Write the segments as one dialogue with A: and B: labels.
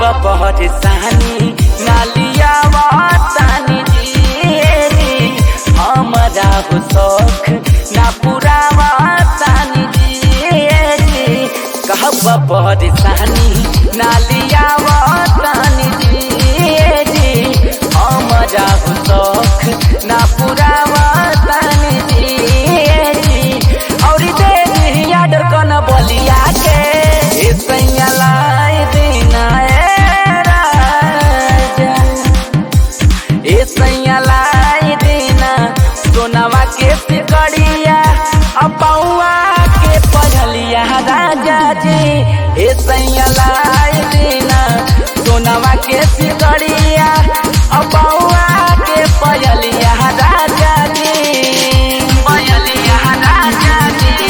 A: परेशानी नालिया वातानी जी हमारा हो शौख ना पूरा वातानी जी कहब परेशानी नालिया वातानी जी हमारा हो शौख ना पूरा वातानी जी और दे दी आडर कन बलिया के ए सैया लाई दीना ए राजा ए सैया लाई दीना सोनवा के सिकड़िया अपौआ के पढ़लिया राजा जी ए सैया लाई दीना सोनवा के सिकड़िया अपौआ के पढ़लिया राजा जी पढ़लिया राजा जी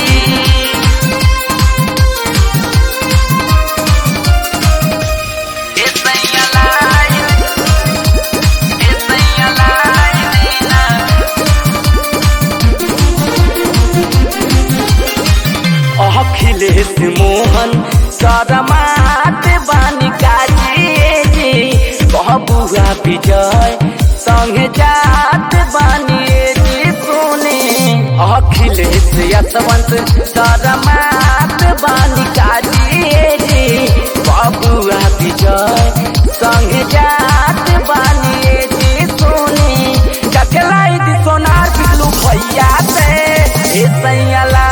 A: अखिलेश मोहन सरमात बानी काजी जी बबुआ विजय संगे जात बानी जी सुने अखिलेश यशवंत सरमात बानी काजी जी बबुआ विजय संगे जात बानी जी सुने जकलाई दी सोनार बिलू भैया से ए सैया